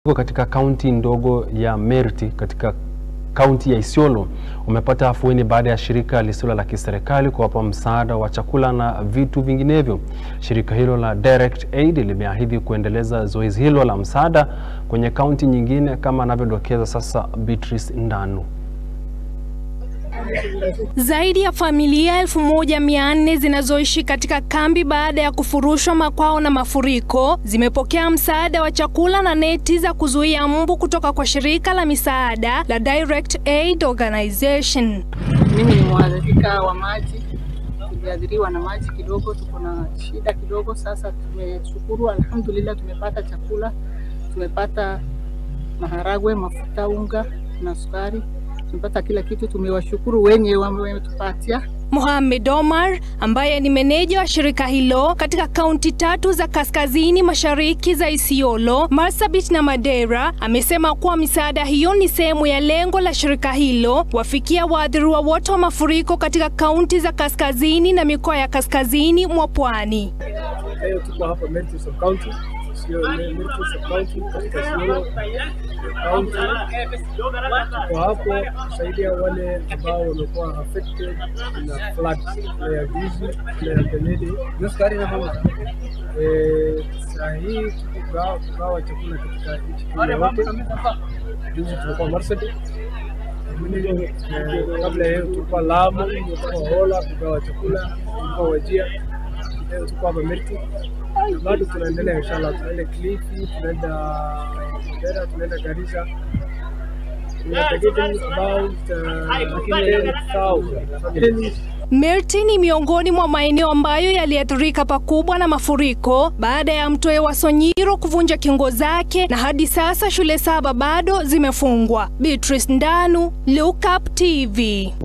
Katika kaunti ndogo ya Merti katika kaunti ya Isiolo umepata afueni baada ya shirika lisilo la kiserikali kuwapa msaada wa chakula na vitu vinginevyo. Shirika hilo la Direct Aid limeahidi kuendeleza zoezi hilo la msaada kwenye kaunti nyingine kama anavyodokeza sasa Beatrice Ndanu. Zaidi ya familia elfu moja mia nne zinazoishi katika kambi baada ya kufurushwa makwao na mafuriko zimepokea msaada wa chakula na neti za kuzuia mbu kutoka kwa shirika la misaada la Direct Aid Organization. Mimi ni mwathirika wa maji, tuliathiriwa na maji kidogo, tuko na shida kidogo. Sasa tumeshukuru, alhamdulillah, tumepata chakula, tumepata maharagwe, mafuta, unga na sukari tumepata kila kitu. Tumewashukuru wenye wametupatia. Mohamed Omar ambaye ni meneja wa shirika hilo katika kaunti tatu za kaskazini mashariki za Isiolo, Marsabit na Madera amesema kuwa misaada hiyo ni sehemu ya lengo la shirika hilo kuwafikia waathiriwa wote wa mafuriko katika kaunti za kaskazini na mikoa ya kaskazini mwa pwani. Leo tuko hapa Merti Sub County, sio Merti Sub County katika Isiolo County. Tuko hapo kusaidia wale ambao wamekuwa affected na flood ya juzi na Benedi. Eh, saa hii tuko kugawa chakula katika nchi Kenya yote. Juzi tulikuwa Marsabit, Eh, kabla ya hiyo tulikuwa Lamu, tulikuwa Hola kugawa chakula, tulikuwa Wajir leo tuko hapa Merti na bado tunaendelea, inshallah tunaenda Kilifi, tunaenda Mandera, tunaenda Garissa. We are targeting about uh, 10,000 families. Merti ni miongoni mwa maeneo ambayo yaliathirika pakubwa na mafuriko baada ya mto Ewa Sonyiro kuvunja kingo zake na hadi sasa shule saba bado zimefungwa. Beatrice Ndanu, Look Up TV.